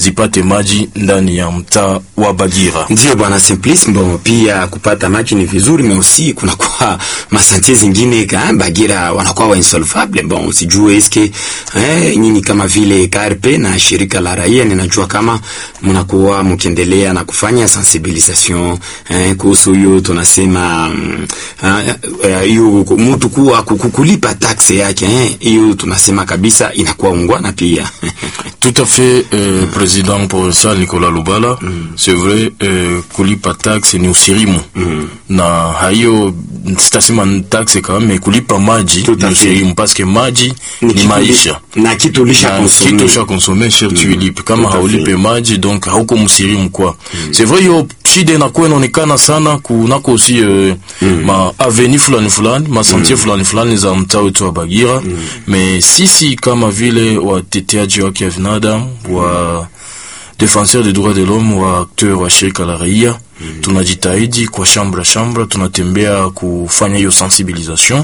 zipate maji ndani ya mtaa wa Bagira. Ndio bwana Simplice, bon, pia kupata maji ni vizuri, mais aussi kuna kwa masantie zingine ka Bagira wanakuwa wa insolvable. Bon, sijue eske eh, nyinyi kama vile KRP na shirika la raia, ninajua kama mnakuwa mkiendelea na kufanya sensibilisation eh, kuhusu hiyo tunasema hiyo uh, uh, mtu kuwa kukulipa taxe yake eh, hiyo tunasema kabisa inakuwa ungwana pia Tout à fait euh, président provincial Nicolas Lubala mm. c'est vrai euh, kulipa taxe ni usirimu mm. na hayo sitasema ni taxe kama me kulipa maji Tout à ni fait. usirimu parce que maji Ni ni, kitu- maisha na kitu lisha Na konsome. kitu usha konsome sher tu ilipe kama Tout à haulipe fait. maji donc hauko msirimu kwa c'est vrai hiyo shida inakuwa inaonekana sana kunako aussi euh, ma aveni fulani fulani ma sentier fulani fulani za mtaa wetu wa Bagira mais sisi kama vile wateteaji wake ya binadamu wa defenseur des droits de l'homme wa acteur wa shirika la raia tunajitahidi kwa shambra shambra, tunatembea kufanya hiyo sensibilisation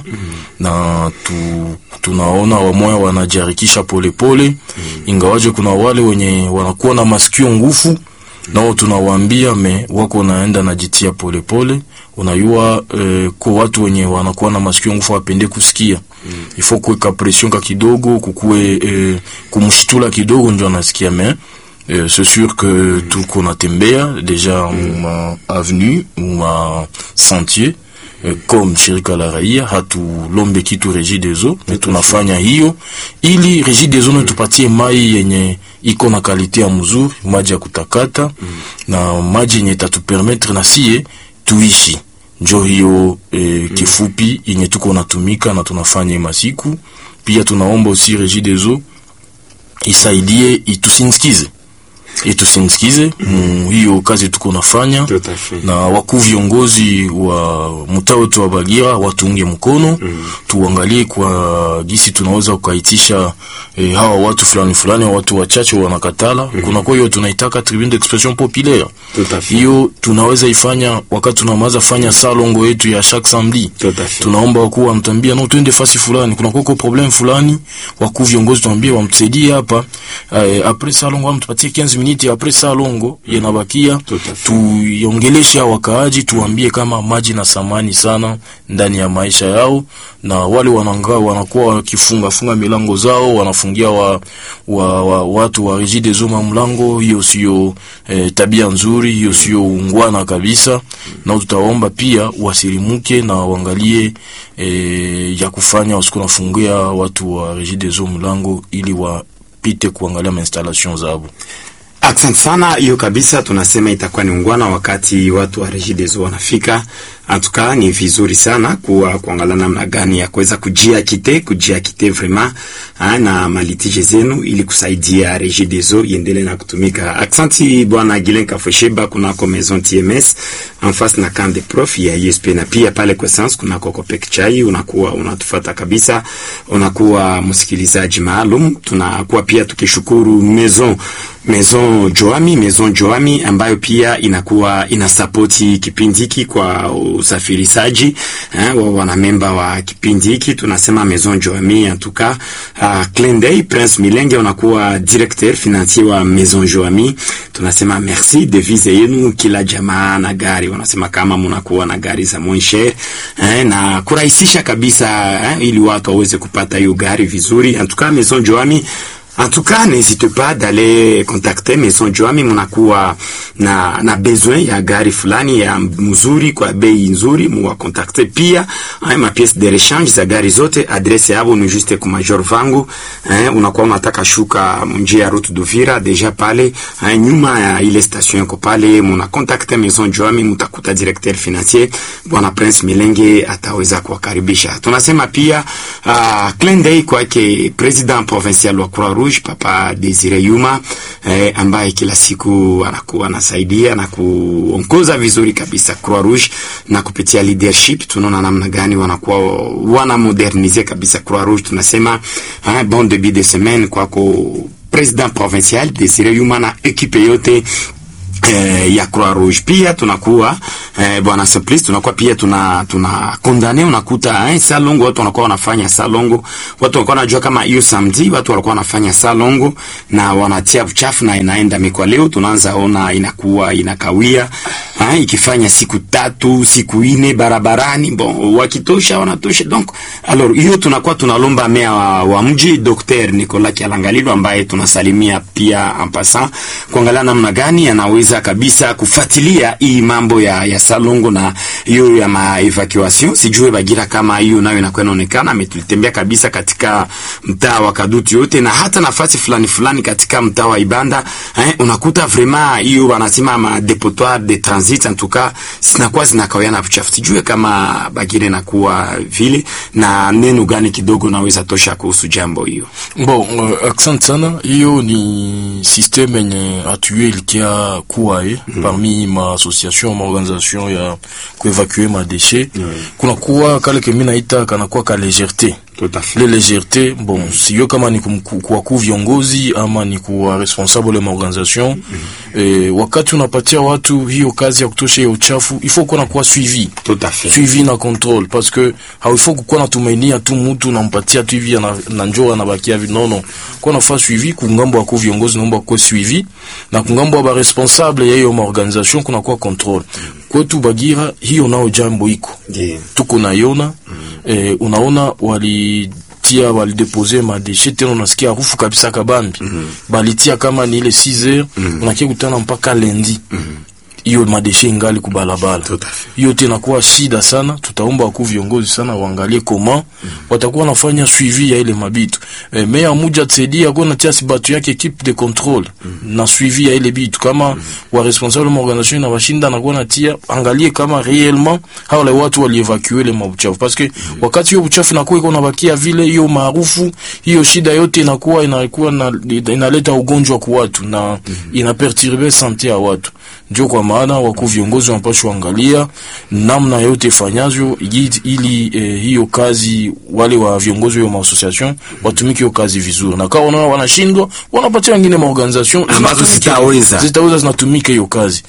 na tu, tunaona wamoya wanajiharikisha polepole, ingawaje kuna wale wenye wanakuwa na masikio ngufu nao tunawaambia me wako naenda najitia polepole. Unayua eh, kwa watu wenye wanakuwa na masikio ngufu wapende kusikia mm. ifo kuweka pression ka kidogo kukuwe eh, kumshtula kidogo ndio anasikia me Euh, c'est sûr que tuko natembea deja ma avenue ma sentier eh, comme shirika la raia hatulombe kitu Regie des Eaux, mais tunafanya hiyo ili Regie des Eaux natupatie mai yenye iko na kalite ya mzuri, maji ya kutakata na maji yenye tatupermettre na sie tuishi njo hiyo eh, kifupi yenye tuko natumika na tunafanya masiku. Pia tunaomba aussi Regie des Eaux isaidie itusindikize itusindikize mu hiyo kazi tuko nafanya Tout à fait. na wakuu viongozi wa mtaa wetu wa Bagira watuunge mkono mm. tuangalie kwa gisi tunaweza kukaitisha eh, hawa watu fulani fulani watu wachache wanakatala mm. kuna kwa hiyo tunaitaka tribune d'expression populaire Tout à fait. hiyo tunaweza ifanya wakati tunamaza fanya salongo yetu ya chaque samedi Tout à fait. tunaomba wakuu wamtambia no twende fasi fulani kuna koko problem fulani wakuu viongozi tuambie wamtusaidie hapa eh, apres salongo wamtupatie 15 minutes apres salongo yanabakia Tout à fait. tuiongeleshe hao wakaaji tuambie kama maji na samani sana ndani ya maisha yao na wale wananga wanakuwa wakifunga funga milango zao wanafungia wa, wa, wa, watu wa Regie des Eaux mlango hiyo sio eh, tabia nzuri hiyo sio ungwana kabisa na tutaomba pia wasilimuke na waangalie eh, ya kufanya wasiku nafungia watu wa Regie des Eaux mlango ili wapite kuangalia mainstallation zao Asante sana, hiyo kabisa tunasema itakuwa ni ungwana wakati watu wa Regie des Eaux wanafika. Antuka ni vizuri sana kuwa kuangalia namna gani ya kuweza kujiakite kujiakite vraiment ha, na malitije zenu ili kusaidia Regie des Eaux iendelee na kutumika. Aksanti bwana Gilen Kafosheba kunako Maison TMS en face na camp de prof ya ISP na pia pale kwa sans kunako Kopek Chai, unakuwa unatufuata kabisa, unakuwa msikilizaji maalum. Tunakuwa pia tukishukuru Maison Maison Joami, Maison Joami ambayo pia inakuwa inasapoti kipindi hiki kwa usafirishaji eh, wa wanamemba wa kipindi hiki. Tunasema Maison Joami antuka. Uh, Clenday Prince Milenge unakuwa directeur financier wa Maison Joami. Tunasema merci devise yenu kila jamaa na gari, wanasema kama mnakuwa na gari za moins cher eh, na kurahisisha kabisa eh, ili watu waweze kupata hiyo gari vizuri. Antuka Maison Joami En tout cas, n'hésitez pas d'aller contacter Maison Joami, munakuwa na, na besoin ya gari fulani ya mzuri kwa bei nzuri, muwakontakte pia eh, ma pièce de rechange za gari zote. Adresse yabo ni juste ku Major Vangu eh, unakuwa unataka shuka njia ya route d'Uvira deja pale eh, nyuma ya ile station yako pale, munakontakte Maison Joami, mutakuta directeur financier bwana Prince Milenge ataweza kuwakaribisha. Tunasema pia uh, clin d'œil kwake president provincial wa Croix Rouge Papa Desire Yuma eh, ambaye kila siku anakuwa anasaidia na kuongoza vizuri kabisa Croix Rouge, na kupitia leadership tunaona namna gani wanakuwa wana modernize kabisa Croix Rouge. Tunasema eh, bon début de semaine kwako president provincial Desire Yuma na ekipe yote eh, ya Croix Rouge pia tunakuwa eh, bwana Simplice tunakuwa pia tuna tuna kondane unakuta eh, salongo watu wanakuwa wanafanya salongo watu wanakuwa wanajua kama hiyo samedi watu walikuwa wanafanya salongo na wanatia uchafu na inaenda mikwa leo tunaanza ona inakuwa inakawia eh, ikifanya siku tatu siku ine barabarani bon wakitosha wanatosha donc alors hiyo tunakuwa tunalomba mea wa, wa mji Dr. Nicolas Kialangalilo ambaye tunasalimia pia en passant kuangalia namna gani anaweza kabisa kufuatilia hii mambo ya, ya salongo na hiyo ya ma evacuation. Sijue Bagira kama hiyo nayo inakuwa inaonekana, ametutembea kabisa katika mtaa wa Kadutu yote na hata nafasi fulani fulani katika mtaa wa Ibanda eh, unakuta vraiment hiyo wanasema ma depotoir de transit en tout cas zinakuwa zinakawiana uchafu. Sijue kama Bagira inakuwa vile na neno gani kidogo naweza tosha kuhusu jambo hiyo. Bon, uh, accent sana hiyo ni systeme yenye atue ilikia kuwa eh, parmi ma association ma organisation ya kuevacue ma déchets kuna kuwa kale kemi naita kanakuwa ka légèreté Tout à fait. le légèreté bon siyo kama ni kumku- kuwakuu viongozi ama ni kuwa responsable ma organisation eh, wakati unapatia watu hiyo kazi ya kutosha hiyo uchafu il faut kuwa na kuwa suivi Tout à fait. suivi na control parce que haifo kukuwa natumainia tu mtu nampatia tu hivi ana- na njoo anabakia hivi nono kwa nafaa suivi kungambo wako viongozi naomba kuwa suivi na kungambo wa responsable ya hiyo maorganisation kuna kuwa control kwetu Bagira hiyo nao jambo iko Ndiyo. tuko naiona eh, unaona walitia walidepose madeshe tena unasikia harufu kabisa kabambi balitia kama ni ile 6 heures unakia kutana mpaka lendi hiyo madeshe ingali kubalabala Tout à fait. hiyo tena kuwa shida sana. Tutaomba wakuu viongozi sana waangalie koma watakuwa wanafanya suivi ya ile mabitu e, meya muja tsaidia kwa natia si batu yake equipe de contrôle na suivi ya ile bitu kama wa responsable ma organisation na washinda na kwa natia angalie kama réellement hao wale watu walievacuer ile mabuchafu parce que wakati hiyo buchafu inakuwa iko nabakia vile hiyo maarufu hiyo shida yote inakuwa inakuwa na, inaleta ugonjwa kwa watu na inaperturbe sante ya watu ndio kwa maana wakuu viongozi wanapaswa angalia namna yote ifanyavyo ili, ili eh, hiyo kazi wale wa viongozi wa association watumike hiyo kazi vizuri, na kama wanaona wanashindwa, wanapatia wengine maorganisation Ambazo zitaweza. zitaweza zinatumika hiyo kazi.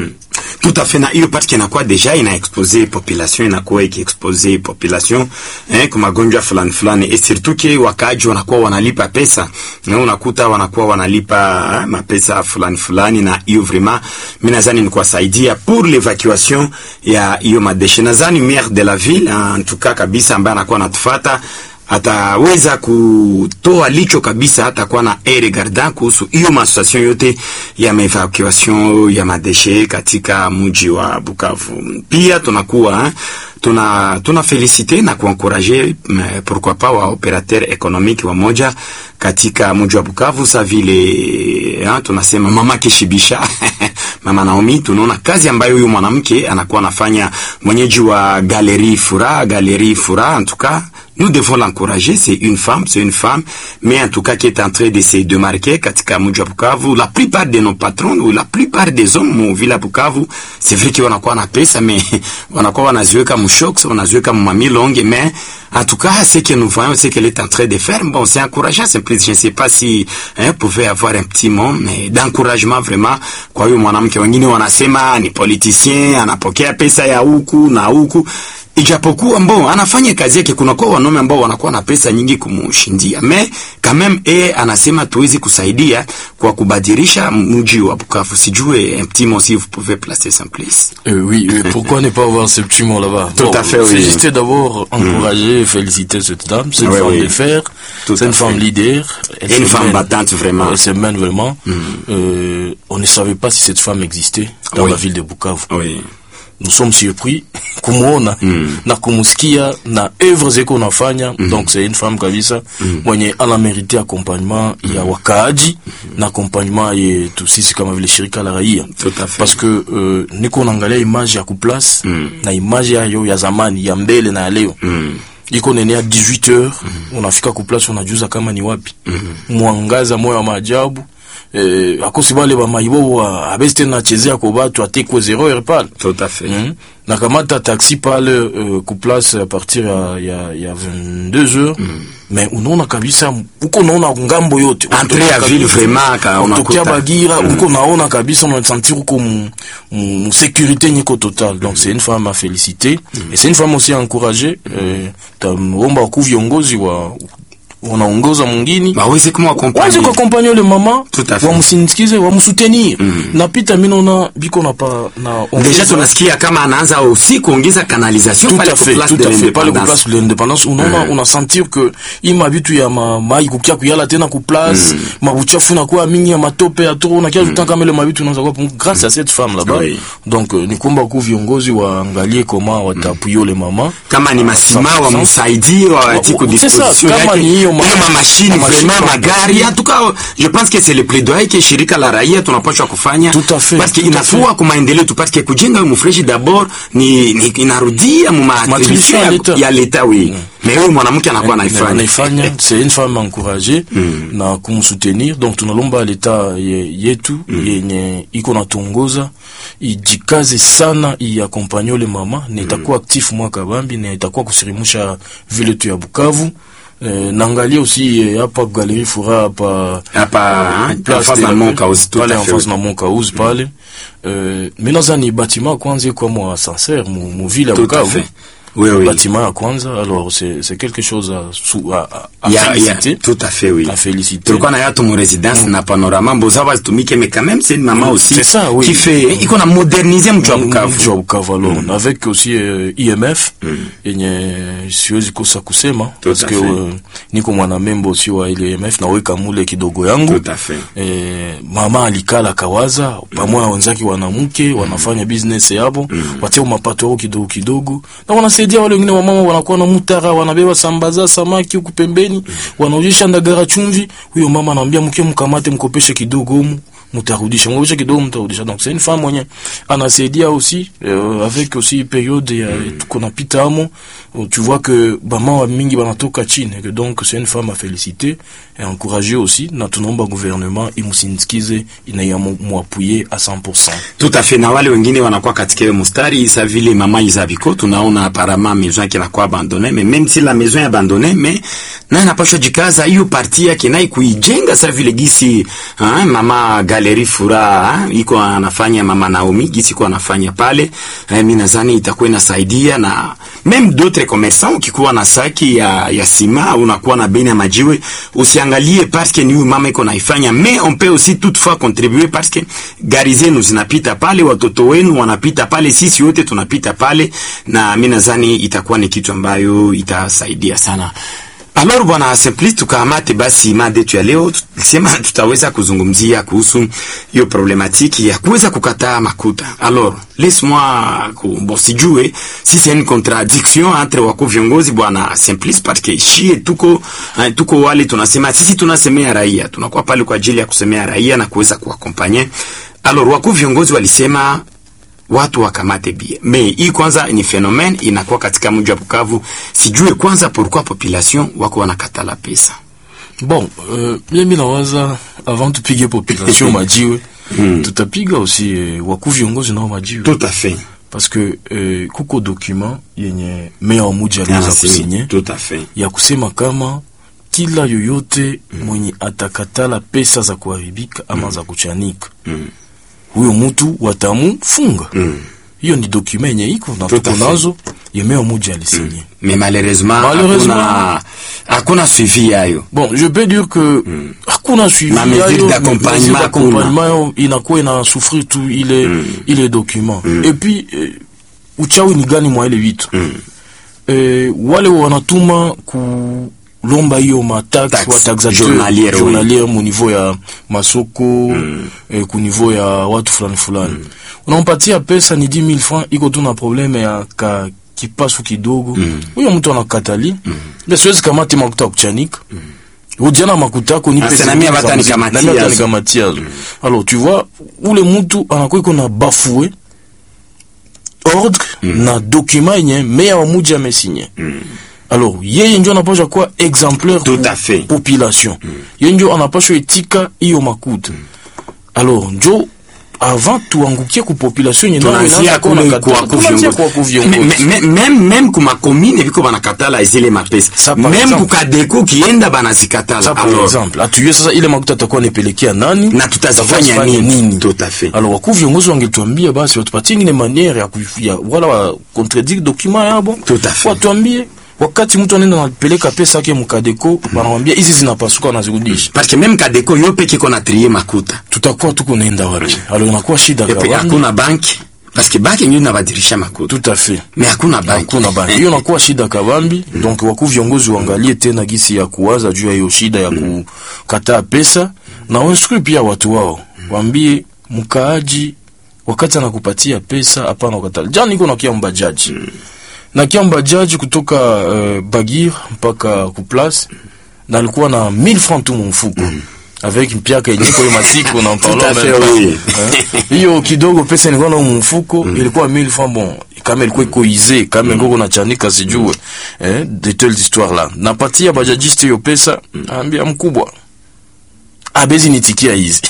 Tout à fait na hiyo parti inakuwa deja ina expose population inakuwa ikiexpose population eh, kwa magonjwa fulani fulani et surtout que wakaaji wanakuwa wanalipa pesa na unakuta wanakuwa wanalipa eh, mapesa fulani fulani, na hiyo vraiment mimi nadhani ni kuwasaidia pour l'évacuation ya hiyo madeshe. Nadhani maire de la ville en tout cas kabisa ambaye anakuwa anatufuata ataweza kutoa licho kabisa, hata kuwa na air regardant kuhusu hiyo masituation yote ya maevacuation ya madeshe katika mji wa Bukavu. Pia tunakuwa eh, tuna tuna felicite na kuankuraje pourquoi pas wa operateur économique wa moja katika mji wa Bukavu sa vile eh, tunasema mama Kishibisha mama Naomi, tunaona kazi ambayo huyu mwanamke anakuwa anafanya, mwenyeji wa Galerie Fura, Galerie Fura en tout cas nous devons l'encourager. C'est une femme, c'est une femme, mais en tout cas qui est en train de se démarquer katika mji wa Bukavu. La plupart de nos patrons ou la plupart des hommes mu vila Bukavu, c'est vrai que wanakuwa na pesa mais wanakuwa wanaziweka mshoks, wanaziweka mamilonge, mais en tout cas ce que nous voyons, c'est qu'elle est en train de faire. Bon, c'est encourageant, c'est plus, je ne sais pas si hein, pouvait avoir un petit mot mais d'encouragement vraiment. Kwa hiyo mwanamke, wengine wanasema ni politicien, anapokea pesa ya huku na huku ijapokuwa mbo anafanya kazi yake, kunakuwa wanaume ambao wanakuwa na pesa nyingi kumushindia, me quand même e anasema tuwezi kusaidia kwa kubadilisha mji wa Bukavu. Sijue un petit mot si vous pouvez placer Simplice. Euh, oui, euh, pourquoi ne pas avoir ce petit mot là-bas Tout à fait, oui. Féliciter d'abord, encourager, féliciter cette dame, c'est une Oui, femme oui. de fer, Tout c'est à une fait. femme leader. Elle Et une se femme mène. battante vraiment. Elle se mène vraiment. Euh, on ne savait pas si cette femme existait dans Oui. la ville de Bukavu. Oui. nous sommes surpris kumwona na kumusikia na œuvre zeko nafanya donc c'est une femme kabisa mwenye ana mérité accompagnement ya wakaaji na accompagnement yetu sisi kama vile shirika la raia Tout à fait. parce que euh, niko naangalia image ya kuplace na image yayo ya zamani ya mbele na ya leo iko nene ya 18 heures unafika kuplace unajuza kama ni wapi mwangaza moyo wa maajabu eh, akosi bale bamaibo abesi tena nachezea ko batu atekwe zero heure pale Tout à fait. Mm. nakamata taxi pale euh, kuplace à partir ya, ya, ya 22 heures mais unaona kabisa uko naona ngambo yote Entrée ya ville vraiment ka unatokea unakuta Bagira uko naona kabisa unasentir uko mu, mu, mu sécurité niko total donc c'est une femme à féliciter et c'est une femme aussi à encourager euh, tamomba ku viongozi wa wanaongoza mwingine baweze wazi kumwakompanye kuakompanye ule mama Tout à fait. wamsindikize wamsutenir napita mi naona biko na pa na deja ongeza- tunasikia kama anaanza aussi kuongeza canalisation tout pale à ku fait, place tout de à fait. pale ku l'indépendance place de l'indépendance unaona unasentir que hii mabitu ya ma, mai kukia kuyala tena ku place mabuchafu nakuwa mingi ya matope ya toro unakia mm. kama ile mabitu unaanza kuwa pungu grâce à cette femme là-bas Oui. donc euh, ni kuomba ku viongozi waangalie koma watapuye ule mama kama ni masima wamsaidie wawatie ku C'est ça, disposition kama yake ni hiyo ma- hiyo mamashini ma machine vraiment kwa- magari en tout cas je pense que c'est le plaidoyer que shirika la raia tunapaswa kufanya Tout à fait, parce que tout à inafua fait. kwa maendeleo tu parce que kujenga hiyo mfreshi d'abord ni, ni inarudia mu Matribution ya maattribution leta. ya leta oui mais huyo mwanamke anakuwa naifanya anaifanya c'est une femme encouragée na kumsoutenir donc tunalomba leta ye, yetu yenye iko natongoza ijikaze sana iakompanye ule mama na itakuwa actif mwaka bambi na itakuwa kusirimusha vile tu ya Bukavu eh, naangalia aussi eh, hapa galerie fura hapa hapa en place face de na la- mon cause tout pale à en fait face na mon cause pale euh, mais nazani bâtiment kwanza iko mwa sincère mu, mu ville ya tout à Bukavu fait oui oui bâtiment ya kwanza alors c'est c'est quelque chose à, sou- à, à, à ya, ya, féliciter tout à fait oui à féliciter tulikuwa na yatu mu résidence na panorama mbozawa zitumike mais quand même c'est une maman Mm, aussi c'est ça, oui. qui fait iko na moderniser mtu wa Bukavu mji wa Bukavu alors avec aussi euh, IMF yenye siwezi kosa kusema Tout parce à que fait. euh, niko mwana membo aussi wa ile IMF naweka mule kidogo yangu tout à fait eh, mama alikala kawaza pamoja na wenzake wanamke wanafanya business yabo watia mapato yao kidogo kidogo na wanasaidia wale wengine wamama wanakuwa na mutara wanabeba sambaza samaki huku pembeni wanaujisha ndagara chumvi huyo mama anamwambia mke mkamate mkopeshe kidogo humu mutarudisha mkopeshe kidogo mtarudisha donc c'est une femme mwenye anasaidia aussi euh, avec aussi période ya tuko napita amo euh, tu vois que bama wa mingi banatoka chini et que donc c'est une femme à féliciter et encourager aussi na tunaomba gouvernement imusindikize inayamwapuye à 100% tout à fait na wale wengine wanakuwa katika hiyo mustari sa vile mama Izabiko tunaona apparemment maison yake inakuwa abandonnée mais même si la maison est abandonnée mais naye anapashwa jikaza hiyo parti yake naye kuijenga sa vile gisi hein, mama Galerie Furaha hein, iko anafanya mama Naomi gisi iko anafanya pale eh, mimi nadhani itakuwa inasaidia na même d'autres commerçants ukikuwa na saki ya, ya sima unakuwa na beni ya majiwe usiangalie parce que ni huyu mama iko naifanya mais on peut aussi toutefois contribuer parce que gari zenu zinapita pale watoto wenu wanapita pale sisi wote tunapita pale na mimi nadhani itakuwa ni kitu ambayo itasaidia sana Alors bwana Simplice, tukamate basi mada yetu ya leo, tulisema tutaweza kuzungumzia kuhusu hiyo problematiki ya kuweza kukataa makuta. Alors laisse-moi ku- bon, sijue si c'est une contradiction entre wako viongozi bwana Simplice, parce que shie tuko eh, tuko wale tunasema sisi tunasemea raia, tunakuwa pale kwa ajili ya kusemea raia na kuweza kuwakompanye. Alors wako viongozi walisema watu wakamate bie me hii kwanza ni phenomene inakuwa katika mji wa Bukavu. Sijue kwanza pourquoi population wako wanakatala pesa. bon euh, mimi nawaza avant tupige population majiwe tutapiga aussi eh, wakuu viongozi nao majiwe Tout à fait. parce que eh, kuko document yenye meya wa muji aliweza Ah, si, kusinye Tout à fait. ya kusema kama kila yoyote mwenye atakatala pesa za kuharibika ama za kuchanika huyo mtu watamufunga hiyo ni dokuma yenye iko na Tout à tuko fait. nazo yemea muji alisinye Mais malheureusement, Malheureusement. hakuna hakuna suivi yayo. bon je peux dire que hakuna suivi Ma mesure yayo, d'accompagnement mesure hakuna. d'accompagnement yayo inakuwa ina souffrir tu ile ile document et puis eh, uchawi ni gani mwa ile vitu eh, wale wanatuma kulomba hiyo matax Tax wa taxateur journalière, oui. journalière mu niveau ya masoko eh, ku niveau ya watu fulani fulani unampatia pesa ni 10000 francs iko tu na probleme ya ka kipasu kidogo huyo mtu anakatali mm. siwezi kamati makuta ya kuchanika ujana makuta yako nipe Asa, zingine na mimi za hata muziki. nikamatia Na mimi hata yazo. nikamatia yazo. alors tu vois ule mtu anakuwa iko na bafue ordre na document yenye meya wa muji amesinye alors yeye njo anapasha kuwa exemplaire Tout pour à fait. population yeye njo anapashwa etika hiyo makuta alors njo avant tuangukie ku population yenye nao tunaanzia inaanza kuwa kule nakatala. kwa Tunaanzia kwa kuviongozi kuviongozi. Me- me- même même kuma commune biko banakatala zile mapesa Ça, par même exemple. kukadeko kienda banazikatala Ça, par Alors, exemple atujue sasa ile makuta atakuwa anapelekea nani na tutazifanya Tutazifanya nini tout à fait alors wakuu viongozi wangetuambia basi watupatie ingine maniere ya, kuif- ya wala wa contredire document yabo Tout à fait. watuambie wakati mtu anaenda anapeleka pesa yake mkadeko wanamwambia hizi zinapasuka wanazirudisha parce que même kadeko yo peke kona trie makuta tutakuwa tuko naenda wapi alors inakuwa shida et puis kabambi. hakuna banki parce que banki ndio inabadilisha makuta tout à fait mais hakuna banki hakuna banki hiyo inakuwa shida kabambi donc wakuu viongozi waangalie tena gisi ya kuwaza juu ya hiyo shida ya kukataa pesa na wainstrui pia watu wao waambie mkaaji wakati anakupatia pesa hapana ukatala jana niko nakia mbajaji nakia mbajaji kutoka uh, bagir mpaka kuplace na alikuwa na 1000 francs tu mumfuko avec mpiaka yenye kwa hiyo masiku na Tout à fait, mpalo oui. hiyo kidogo pesa ilikuwa na mfuko ilikuwa 1000 francs bon kama ilikuwa iko ize kama ngoko na chanika sijue eh de telle histoire là napatia bajajiste hiyo pesa ambia mkubwa abezi nitikia hizi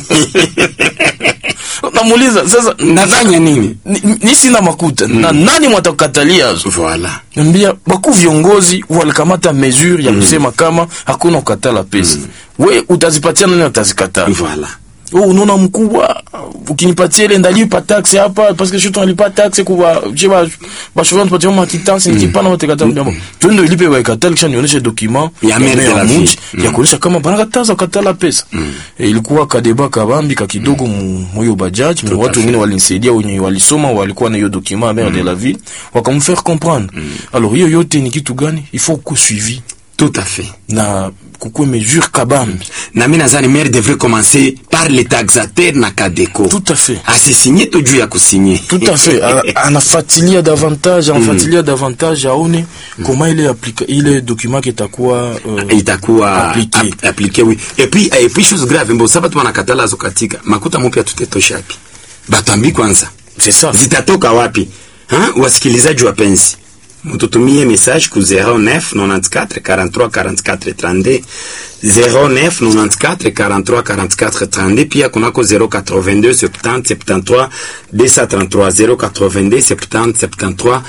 namuuliza sasa nafanya nini ni, ni sina makuta na nani mwatakatalia zo voilà Nambia baku viongozi walikamata mesure ya kusema kama hakuna kukatala pesa. We utazipatia nani utazikataa? voilà Oh, unaona mkubwa ukinipatia ile ndalipa taxe hapa parce que je tunalipa taxe kwa je ba ba chauffeur tupatie ma quittance nikipana wote kata mjambo. Twende ilipe wa katala kisha nionyeshe document Ya maire de la mji ville. ya kuonyesha kama bana kataza katala pesa. E, ilikuwa kadeba kabambi ka kidogo mu moyo bajaj mais watu wengine walinisaidia wenye walisoma walikuwa na hiyo document maire de la ville wakamfaire comprendre. Alors hiyo yote ni kitu gani? Il faut que suivi tout à fait na kukue mesure kabambi. na mi nazani maire devrait commencer par les taxateurs na kadeko Tout à fait. asisinye tu juu ya kusinye tout à fait A- anafuatilia davantage anafuatilia davantage aone koma ile aplika ile document kitakuwa uh, itakuwa Appliqué. ap- appliqué oui et puis et puis chose grave mbo saba tu wanakatala zo katika makuta mpya tutetosha wapi batambi kwanza c'est ça zitatoka wapi ha? wasikilizaji wapenzi mututumie message ku 09 94 43 44 32 09 94 43 44 32 pia kunako 082 70 73 233 082 70 73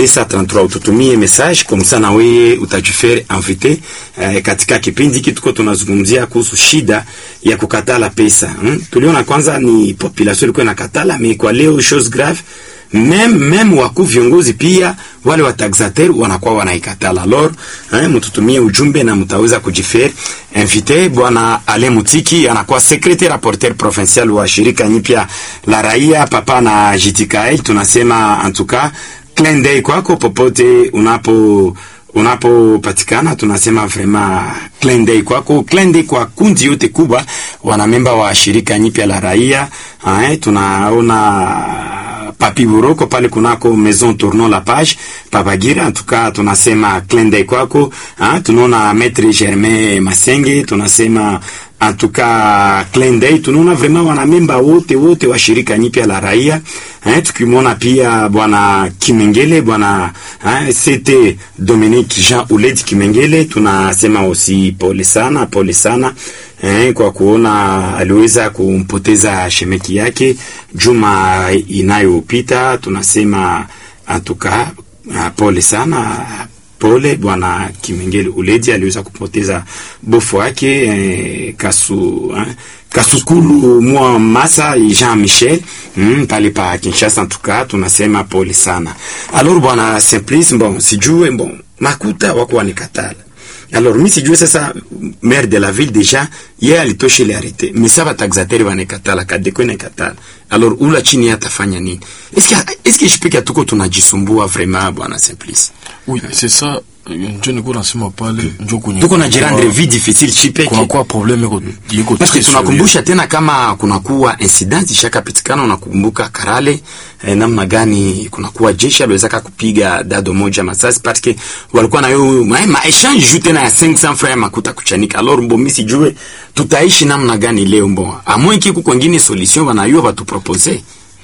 233 ututumie message komsa na weye utajifere invité eh, katika kipindi hiki tuko tunazungumzia kuhusu shida ya kukatala pesa hmm? tuliona kwanza ni population ilikuwa inakatala mais kwa leo chose grave meme meme wakuu viongozi pia wale wataxateur wanakuwa wanaikatala lor eh, mtutumie ujumbe na mtaweza kujifere invité bwana Ale Mutiki anakuwa secrétaire rapporteur provincial wa shirika nyipya la raia papa na JTKL tunasema en tout cas clin d'œil kwako popote unapo unapopatikana tunasema vraiment clin d'œil kwako clin d'œil kwa kundi yote kubwa wanamemba wa shirika nyipya la raia eh, tunaona Papi Buroko pale kunako Maison Tournon la Page Papagira, en tout cas tunasema clin d'œil kwako. Ah, tunaona Maître Germain Masenge, tunasema en tout cas clin d'œil. Tunaona vraiment wanamemba wote wote wa shirika nyipya la raia eh, tukimwona pia bwana Kimengele bwana eh, c'était Dominique Jean Uledi Kimengele, tunasema aussi pole sana, pole sana eh, kwa kuona aliweza kumpoteza shemeki yake juma inayopita. Tunasema atuka pole sana, pole bwana Kimengele Uledi aliweza kupoteza bofu wake eh, kasu eh, Kasukulu mwa Masa Jean Michel mm, pale pa Kinshasa. Tuka tunasema pole sana. Alors bwana Simplice, bon sijue bon makuta wako wanikatala alors mi sijue sasa maire de la ville déjà ye alitosha ile arete misa bataxateri banekatala kadeko inekatala alors ula chini atafanya nini eske eske shipeke tuko tunajisumbua vraiment bwana Simplice oui c'est ça njo niko nasema pale njo kwenye tuko najirandre vie difficile shipeke kunakuwa probleme iko iko parce que très tunakumbusha tena kama kunakuwa incident ishakapitikana, unakumbuka Karale eh, namna gani kunakuwa jeshi aliwezaka kupiga dado moja masasi parce que walikuwa nayo ma, ma exchange juu tena ya 500 francs ya makuta kuchanika. Alors mbo mimi sijue tutaishi namna gani leo mbo amwe kiku kwengine solution wanayo watu propose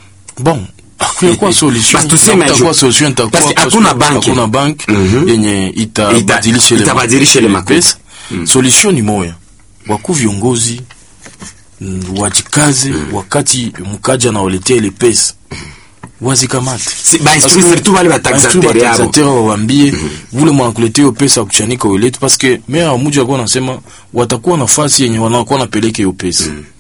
bon kunakuwa solution Basi tuseme Na kutakuwa ju- solution itakuwa Basi kwa hakuna sababu banki. hakuna bank Mhm. yenye itabadilisha ile itabadilisha ile makuta. pesa solution ni moya wakuu viongozi mm, wajikaze wakati mkaja anawaletea ile pesa wazikamate Si- ba instruire Parce que- surtout wale bataxateur Instruire yabo. bataxateur wawambie vule mwanakuletea hiyo pesa ya kuchanika uilete paske mea wa muji alikuwa anasema watakuwa nafasi yenye wanakuwa napeleka hiyo pesa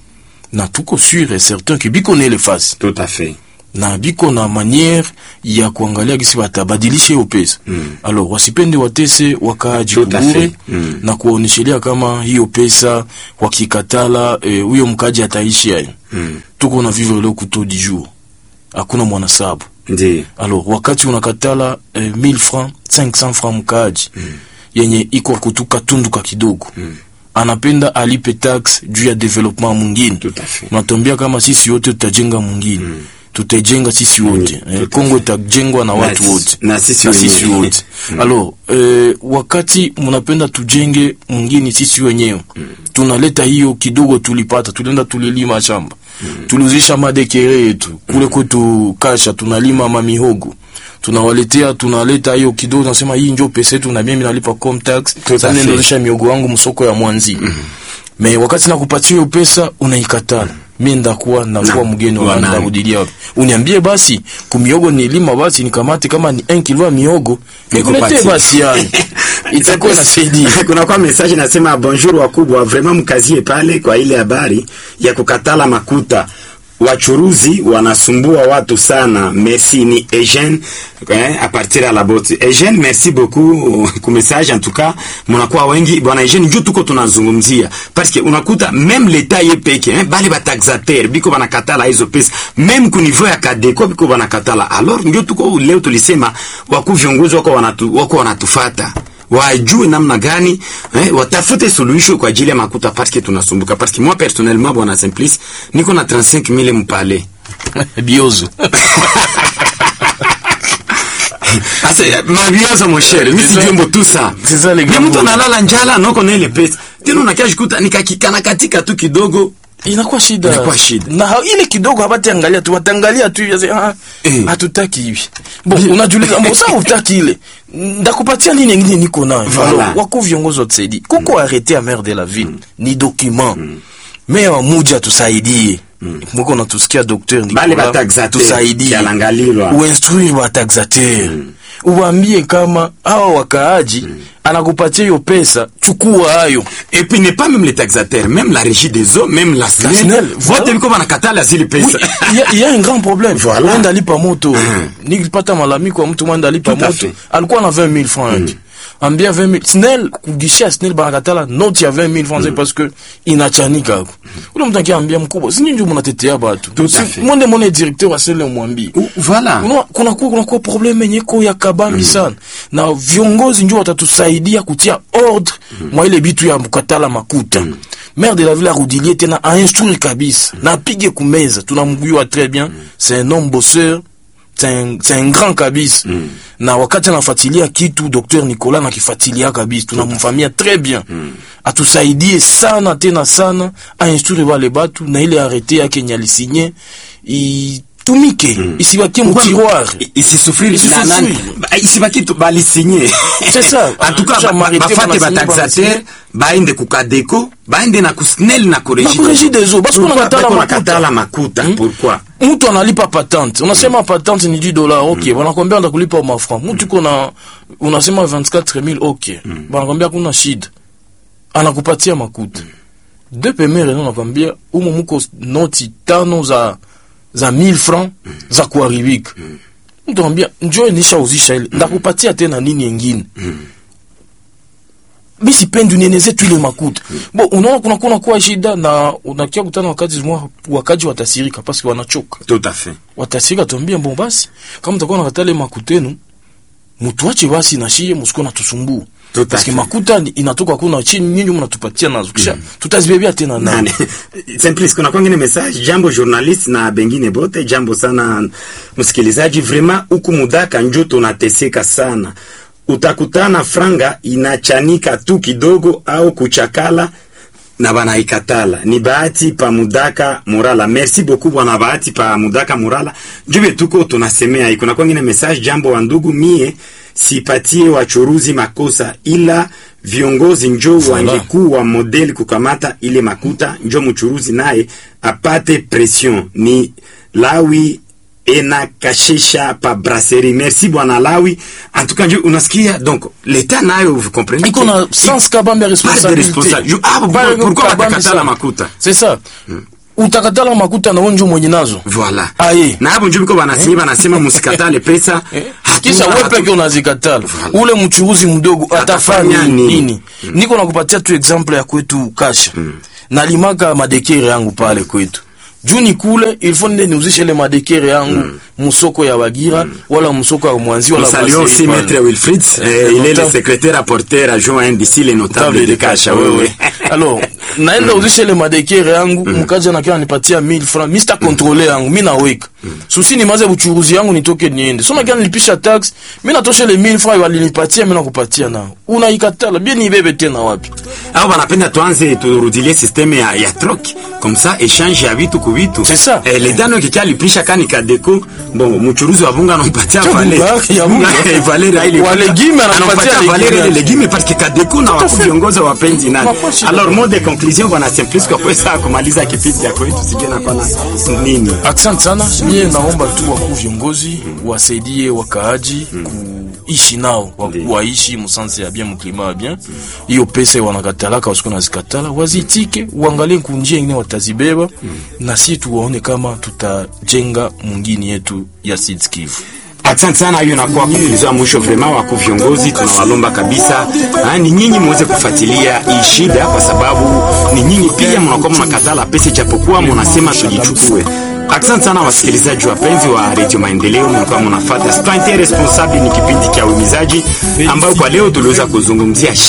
na tuko sûr et certain ke biko na ile fasi tout à fait na biko na maniere ya kuangalia gisi watabadilisha hiyo pesa Mm. alors wasipende watese wakaaji Tout à kubure fait. Mm. na kuwaonyeshelea kama hiyo pesa wakikatala eh, huyo mkaji ataishi ayo Mm. tuko na vivre leo kuto du jour hakuna mwanasabu ndio alors wakati unakatala eh, 1000 francs 500 francs mkaaji yenye iko kutuka tunduka kidogo anapenda alipe tax juu ya development mwingine tout à fait unatuambia kama sisi wote tutajenga mwingine tutajenga sisi wote Mm, eh, tout à Kongo itajengwa na watu si- wote na sisi na sisi wenyewe. wote alors eh, wakati mnapenda tujenge mwingine sisi wenyewe tunaleta hiyo kidogo tulipata tulienda tulilima shamba tuliuzisha madekere yetu kule kwetu kasha tunalima mamihogo tunawaletea tunaleta hiyo kidogo tunasema hii njo pesa yetu na mimi nalipa com tax Tout à sasa fait. ninauzisha miogo wangu msoko ya mwanzi me wakati nakupatia hiyo pesa unaikatala mi ndakuwa nakuwa Na, mgeni wa wanani. ndarudilia wapi uniambie basi kumiogo nilima basi nikamate kama ni 1 kilo ya miogo nikuletee Nikupatie. basi yani itakuwa inasaidia kuna kwa message nasema bonjour wakubwa vraiment mkazie pale kwa ile habari ya kukatala makuta wachuruzi wanasumbua watu sana merci ni Eugene eh, a partir ya la botte Eugene merci beaucoup ku message en tout cas mnakuwa wengi bwana Eugene njoo tuko tunazungumzia parce que unakuta même l'etat ye peke eh, bali ba taxateur biko banakatala hizo pesa même ku niveau ya kadeko biko banakatala alors njoo tuko leo tulisema wakuu viongozi wako wanatu, wako wanatufata wajue namna gani eh, watafute suluhisho kwa ajili ya makuta parce que tunasumbuka parce que moi personnellement bwana Simplice niko na 35000 mpale biozo Asa mabiozo mon cher mimi C'est ça. sijui tout ça C'est ça, les Ni gars. mtu analala njala noko na ile pesa tena unakashikuta nikakikana katika tu kidogo inakuwa shida Inakuwa shida. na ha- ile kidogo hawataangalia tu wataangalia tu hivi, ah, Eh. hatutaki hivi bo unajiuliza mbona sasa utaki ile ndakupatia nini ingine niko nayo Voilà. Alors, wako viongozi watusaidie kuko arrete ya maire de la ville ni document meya wa muji atusaidie mwiko natusikia docteur Bale Nicolas, bataxateur, tusaidie kialangalilwa. uinstruire bataxateur uwaambie kama hawa wakaaji anakupatia hiyo pesa chukua hayo et puis n'est pas même les taxateurs même la régie des eaux même la SNEL SNEL, vote voilà. biko banakatala zile Oui, pesa il y a- il y a un grand problème Voilà. mwenda alipa moto Mhm. nikipata malalamiko ya mtu mwenda alipa Tout à moto fait. alikuwa na 20 000 francs yake ambia 20 000 snel kugishia snel banakatala noti ya 20 000 francs parce que inachanika ako ule mtu akiambia mkubwa sinyi ndio mnatetea batu Tout à Si- fait. mwende mwone directeur wa sele mwambie Ou- voilà Unaona, kuna kuwa kuna kuwa problem yenye iko ya kabambi sana na viongozi ndio watatusaidia kutia ordre mwa ile bitu ya mkatala makuta maire de la ville arudilie tena ainstruire kabisa na apige kumeza tunamguywa très bien c'est un homme bosseur c'est un, c'est un grand kabisa na wakati anafuatilia kitu docteur Nicolas nakifuatilia kabisa tunamfamia très bien atusaidie sana tena sana ainstruire wale batu na ile arrete yake yenye alisinye itumike isibakie mutiroir I- isisufiri Isisufiri. na nani Ba- isibaki tu balisinye C'est ça. en tout cas Kisha ba- marete bafate banasinye, bataxateur banasinye. baende kukadeko baende na kusnel na Na kuregie des eaux, parce qu'on anakatala makuta. nakatala makuta pourquoi mtu analipa patente unasema patente ni 10 dollars ok wanakwambia ndakulipa mafran mtu kona unasema 24000 ok wanakwambia kuna shida anakupatia makuta de pemere no nakwambia umo muko noti tano za za 1000 francs za kuharibika mtu anambia njoo nishauzisha ile ndakupatia tena nini yengine mi sipendi unieneze tu ile makuta bo unaona kuna kuna kuwa shida na unakia kutana wakati mwa wakaji watasirika paske wanachoka tout à fait watasirika tuambie bon basi kama mtakuwa nakatale makutenu mutuache basi na shie musiko natusumbua Tout à paske fait. makuta ni- inatoka kuna chini nyinyi mnatupatia nazo kisha tutazibebea tena nani nane simplice kuna kwangine message jambo journalist na bengine bote jambo sana msikilizaji vraiment huku mudaka njo tunateseka sana utakutana franga inachanika tu kidogo au kuchakala na banaikatala ni bahati pa mudaka murala merci beaucoup bwana bahati pa mudaka murala njube tuko tunasemea iko na kwangine message jambo wa ndugu mie sipatie wachuruzi makosa ila viongozi njo wangekuwa modeli kukamata ile makuta, njo mchuruzi naye apate pression. Ni Lawi ena kashesha pa brasserie. Merci bwana Lawi. En tout cas, njo unasikia donc l'etat nayo vous comprenez iko na sens kabambe ya responsabilité responsabilité. Ju- ah, Pale pourquoi- pourquoi kabambe watakatala sana. makuta? c'est ça utakatala makuta na wenjo mwenye nazo Voilà. Aye. Na hapo njo biko banasema banasema musikatale pesa. kisha Hatuna- wewe peke unazikatala ule mchuruzi mdogo atafanya Atafanya nini? nini niko nakupatia tu example ya kwetu kasha nalimaka madekere yangu pale kwetu juu ni kule ilfo nde niuzishe ile madekere yangu musoko ya Bagira wala musoko ya Mwanzi wala Nous saluons Brasserie aussi pale. Maître Wilfried. Eh, Euh, il est le notable. secrétaire apporteur adjoint d'ici les notables de Kasha. Oui, oui. alors naenda uzisha ile madekere yangu mkaja na kia nipatia 1000 francs mi sita kontrole yangu mi naweka susi nimaze buchuruzi yangu nitoke niende soma kia nilipisha tax mi natosha ile 1000 francs walinipatia mi nakupatia nao unaikatala bien nibebe tena wapi Au wanapenda tuanze turudilie systeme ya, ya troc comme ça échange ya vitu ku vitu. C'est ça. Eh, le dano kikia lipisha kani kadeko bon mchuruzi wa bunga anampatia Cha vale. bunga, ya bunga. vale ile. Wa legume anampatia vale legume. ile legume parce que kadeko na wakuu viongozi wa penzi nani. Unakuwa shida. Alors mot de conclusion bwana Simplice kwa pesa kumaliza kipindi cha kwetu sije na pana nini. Asante sana. Mie naomba tu wakuu viongozi wasaidie wakaaji kuishi nao, wa- Ndiyo. waishi musanse ya bien muklima ya bien. Hiyo pesa wanakatalaka wasiku nazikatala, wazitike, uangalie kunjia ingine watazibeba, na si tuwaone kama tutajenga mwingine yetu ya Sud Kivu. Asante sana, hiyo inakuwa conclusion ya mwisho. Vraiment wakuu viongozi tunawalomba kabisa, ah, ni nyinyi muweze kufuatilia hii shida, kwa sababu ni nyinyi pia mnakuwa mnakatala pesa, japokuwa mnasema tujichukue. Asante sana wasikilizaji wapenzi wa Radio Maendeleo, mnakuwa mnafuata Spante Responsable, ni kipindi cha uhimizaji ambayo kwa leo tuliweza kuzungumzia